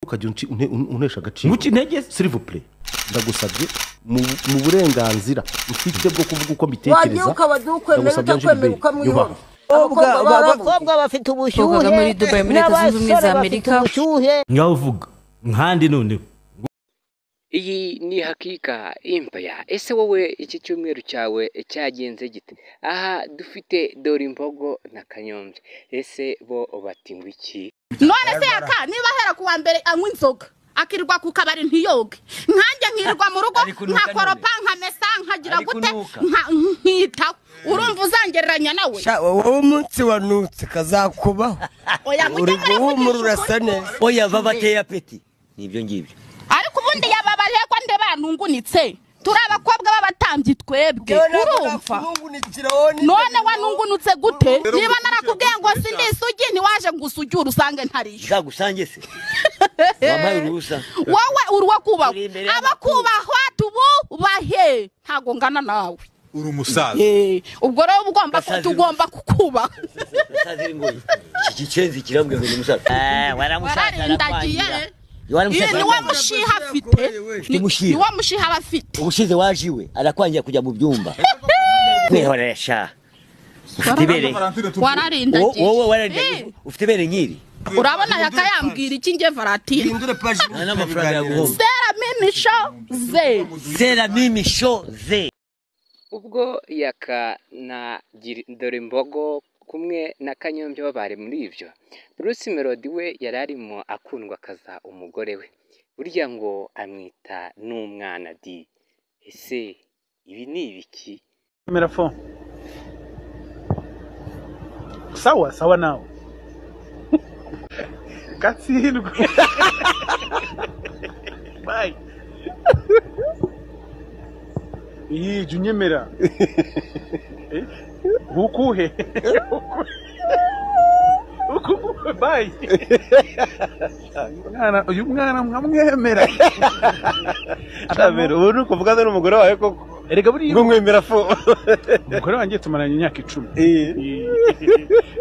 ukajya unci- une- un- untesha agaciro Nguca intege se. silivupure ndagusabye mu mu burenganzira mfite bwo kuvuga uko mbitekereza wagiye ukabaduha ukwemera ndagusabye Angel utakwemera Bey, yubaha. ukamwiyubaha abakobwa abakobwa barabuze abakobwa bafite ubushyuhe Babaga muri Dubai, muri Leta Zunze Ubumwe za n'abasore bafite Amerika. ubushyuhe ngaho uvuga nkandi noneho Iyi ni hakika impaya. Ese wowe iki cyumweru cyawe cyagenze gite? Aha dufite dore imbogo na kanyombya. Ese bo bati ngo iki? none se yaka niba ahera ku wa mbere anywa inzoga akirirwa ku kabari ntiyoge nkanjye nkirirwa mu rugo Ari kunuka nkakoropa nkamesa nkagira Ari gute kunuka. nka- nkitaho urumva uzangereranya nawe Sha, wowe umunsi wanutse kazakubaho oya mujye uri guhumura muravugisha urasa ukuri neza oya babateye apeti nibyo ngibyo ariko ubundi yababariye ko nde banungunitse turi abakobwa b'abatambyi twebwe urumva none wanungunutse gute niba narakubwiye ngo sindi isugi ntiwaje ngo usugire usange ntariyo zagusange se wambaye uruhusa wowe uri uwo kubahwa Uri imbere abakubahwa tububahe ntabwo ngana nawe uri umusaza Eh, ubwo rero uba ugomba Gasazi tugomba kukubaha sazira ingoyi iki gicenzi kirambwira ngo ni umusaza Eh, waramusaza wararindagiye arakwangira Ye, ni waramusaza wa mushiha afite Ni- umushiha. ni wa mushiha aba afite ubushize waje iwe arakwangira kujya mu byumba kwihoresha ufite ibere Wo- wararindagiye wowe wararindagiye Eh, ufite ibere nk'iri urabona yakayambwira iki nge varatine hindure paji nta n'amafaranga yaguhomba seramimisho ze zera mimi sho ze Ubwo yaka na Giri- dore imbogo kumwe na kanyombya babare muri ibyo. Bruce Melody we yari arimo akundwa akaza umugore we. Burya ngo amwita n'umwana di. Ese ibi ni ibiki? kamera phone sawa sawa nawe katsindwa bayi iyi jya unyemera Eh, ntukuhe Ntukuhe, bayi Umwana- uyu mwana mwamwemera kamera ubu ni ukuvugana n'umugore wawe koko erega buriya ngo mwemera fo umugore wanjye tumaranye imyaka icumi Eh.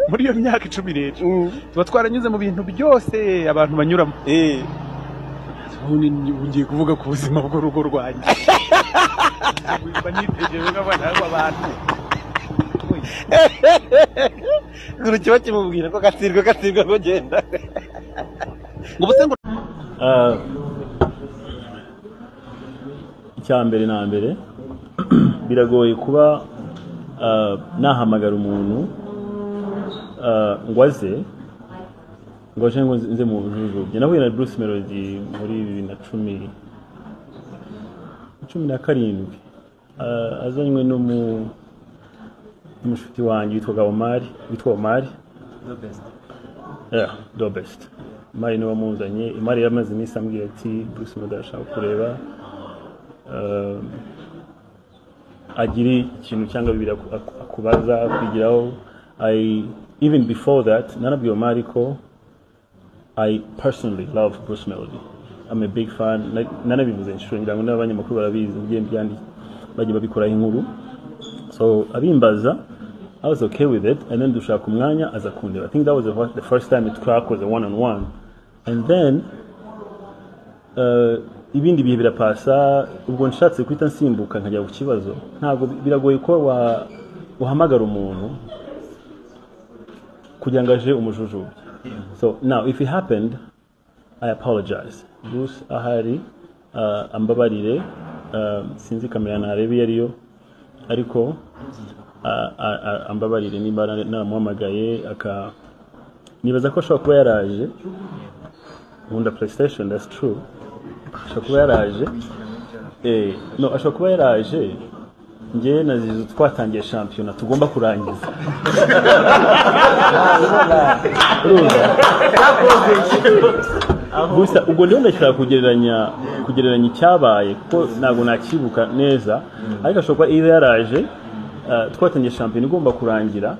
muri iyo myaka icumi rero tuba twaranyuze mu bintu byose abantu banyuramo Eh. ubu ni- ubu ngiye kuvuga ku buzima bw'urugo rwanjye Mba nitegereje nk'abana b'abantu Buri kiba kimubwira ko katsirwa katsirwa ngo genda ngo ubuse ngo icya mbere na mbere biragoye kuba ah, nahamagara umuntu ah, ngo aze ngo aje ngo nze mu njujubye nahuye na bruce melody muri bibiri na cumi cumi na karindwi Ah, azanywe n'umu- n'umushuti wanjye witwaga omari witwa omari yeah, the best imari niwe wamuzanye imari yamaze iminsi ambwira ati bruce melody arashaka kureba eh, agira ikintu cyangwa bibiri aku- aku- akubaza kwigiraho i even before that nanabwiye omari ko i personally love bruce melody i'm a big fan Na- nanabivuze inshuro ngira ngo n'abanyamakuru barabizi ugiye byandi bagiye babikoraho inkuru so abimbaza I was okay with it and then dushaka umwanya aza kundeba I think that was the fir- the first time it crack was a one on one and then eh, ibindi bihe birapasa ubwo nshatse guhita nsimbuka nkajya ku kibazo ntabwo bi- biragoye ko wa- wahamagara umuntu kugira ngo aje umujujubye so now if it happened i apologize bruce ahari uh, ambabarire uh, sinzi kamera ntarebe iyo ariyo ariko uh, a- a- ambabarire niba na- namuhamagaye aka nibaza ko ashobora kuba yaraje nkunda playstation that's true ashobora kuba yaraje eh, no ashobora kuba yaraje njye na zizu twatangiye shampiyona tugomba kurangiza Urumva? gusa ubwo niho ndashaka kugereranya kugereranya icyabaye kuko ntabwo nakibuka neza ariko ashobora kuba iyo yaraje uh, twatangiye shampiyona igomba kurangira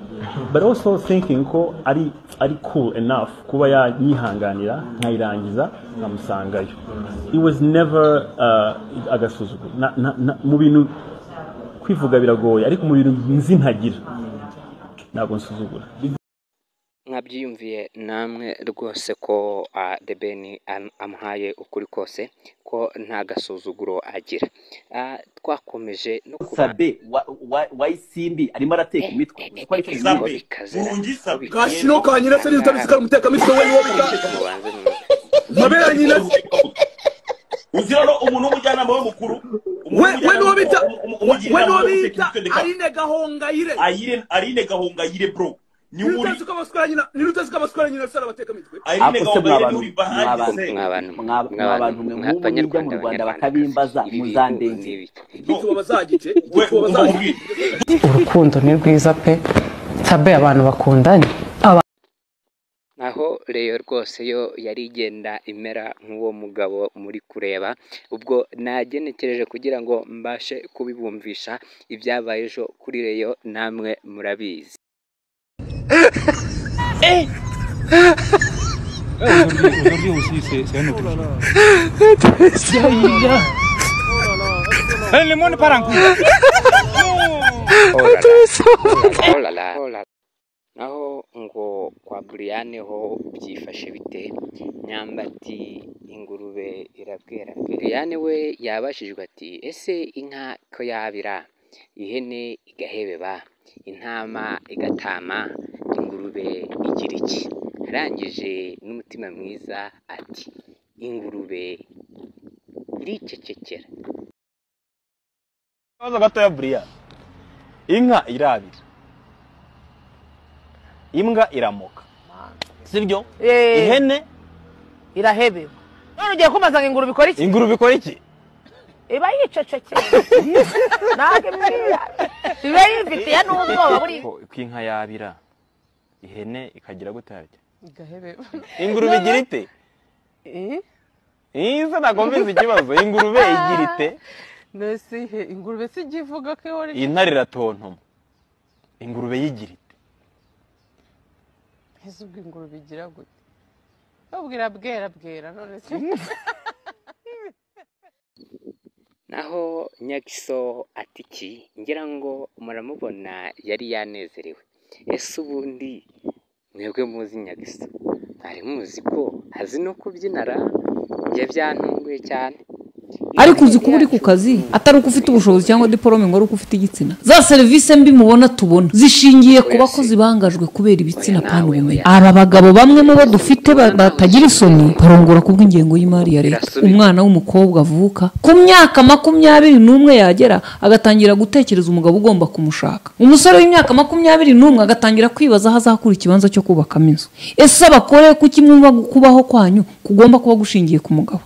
but also thinking ko ari ari cool enough kuba yanyihanganira nkayirangiza nkamusangayo it was never uh, agasuzuguro Na- na- na- mu bintu kwivuga biragoye ariko mu bintu nzi ntagira ntabwo nsuzugura nka byiyumviye namwe rwose ko ah, The Ben am- amuhaye ukuri kose ko nta gasuzuguro agira Ah, twakomeje no kuba sabe wa- wa- wayisimbi arimo arateka imitwe uzi ko ari cyo Sabe. bimubaho. kashino ka nyina se nizutabisikara umuteka mitwe we niwo muka mabere ya nyina se uzira no umuntu w'umujyanama we mukuru we we niwo bita we niwo bita ari arine gahongayire ayire arine gahongayire bro ni uri nirutazi ko abaswara nyina nirutazi ko abaswara nyina se arabateka mitwe arine Ako se gahongayire mwabantu- ni uri bahandi mwabantu- se mwabantu- Mwa- mwabantu- mwabantu mwe nk'ubu mwa- mujya mu Abanyarwanda, rwanda Abanyarwandakazi. bakabimbaza Ibi bintu ni muzandenze ibiki? igituba bazagice we igituba umva bazagice mubwire urukundo ni rwiza pe sabe abantu bakundanye aho reyo rwose yo yari igenda imera nk'uwo mugabo muri kureba ubwo nagenekereje kugira ngo mbashe kubibumvisha ibyabaye ejo kuri reyo namwe murabizi Olala. Olala. naho ngo kwa buriyane ho byifashe bite nyambati ingurube irabwera buriyane we yabashijwe ati ese inka ko yabira ihene igahebeba intama igatama ingurube igira iki arangije n'umutima mwiza ati ingurube iricecekera akabazo gatoya buriya inka irabira imbwa iramoka sibyo ihene irahebewe none ugiye kumbaza ngo ingurube ikora iki ingurube ikora iki iba yicecekeye ntabwo imwira iba yifitiye n'ubwoba buriya Ko- ko inka yabira ihene ikagira gute harya igahebewe ingurube igira ite iza nakomeza ikibazo ingurube igira ite mbese ihe ingurube si ijya ivuga ko ihora intare iratontoma ingurube yigira ite mbese ubwo ingurube igira gute babwira bwera bwera none si naho nyagiso atiki ngira ngo muramubona yari yanezerewe ese ubundi mwebwe muzi nyagiso mwari muzi ko azi no kubyinara njye byantunguye cyane ariko uzi kuba uri ku kazi atari uko ufite ubushobozi cyangwa diporome ngo ari uko ufite igitsina za serivisi mbi mubona tubona zishingiye ku bakozi bangajwe kubera ibitsina kandi ubumenyi aba bagabo bamwe mu bo dufite ba- batagira isoni barongora ku bw'ingengo y'imari ya leta umwana w'umukobwa avuka ku myaka makumyabiri n'umwe yagera agatangira gutekereza umugabo ugomba kumushaka umusore w'imyaka makumyabiri n'umwe agatangira kwibaza aho azakura ikibanza cyo kubakamo inzu ese abakore kuki mwumva kubaho kwanyu kugomba kuba gushingiye ku mugabo